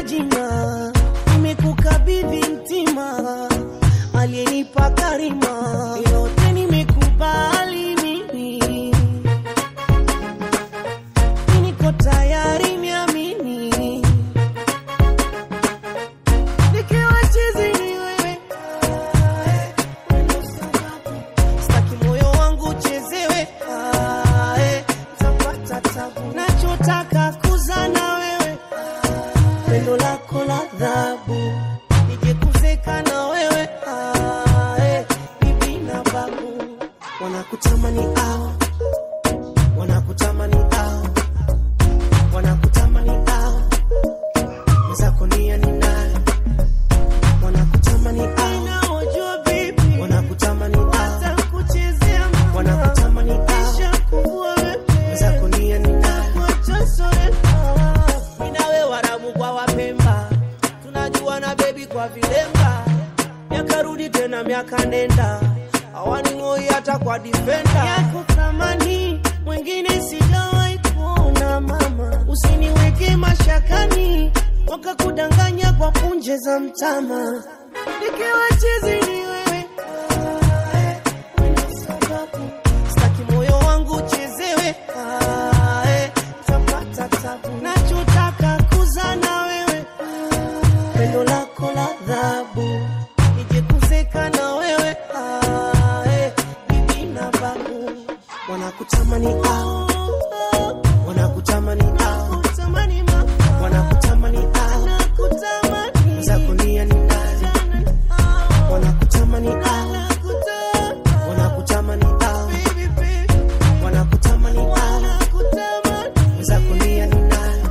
sina jina, nimekukabidhi mtima, aliyenipa karima, yote nimekubali mimi, niko tayari niamini, nikiwa chizi ni wewe, staki moyo wangu uchezewe, ah, eh, tapata tabu, nachotaka kuzana wewe pendo lako la dhabu nije kuzeka na wewe ah, eh, bibi na babu wanakutamani ao wanakutamani ao wanakutamani ao mwenzako nia ni naye wanakutamani ao naojua bibi wanakutamani ao kuchezea wanakutamani ao mwenzako nia ni naye minawe warabu kwa wapemba tunajua na bebi kwa vilemba miaka rudi tena miaka nenda awaning'oi hata kwa difenda yako thamani mwingine sijawahi kuona mama usiniweke mashakani wakakudanganya kwa punje za mtama nikiwa chizi ni wewe staki moyo wangu uchezewe ah, eh, tapata tabu nachotaka kuzana wewe pendo lako la dhabu nije kuzeka na wewe ah, eh, bibi na babu wanakutamani ao wanakutamani ao wanakutamani ao zako nia ni nani wanakutamani ao wanakutamani ao wanakutamani ao zako nia ni nani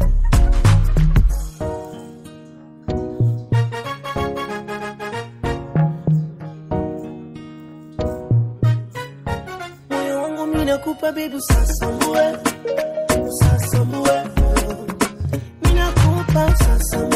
moyo wangu mimi nakupa baby usasambue usasambue mimi nakupa usasambue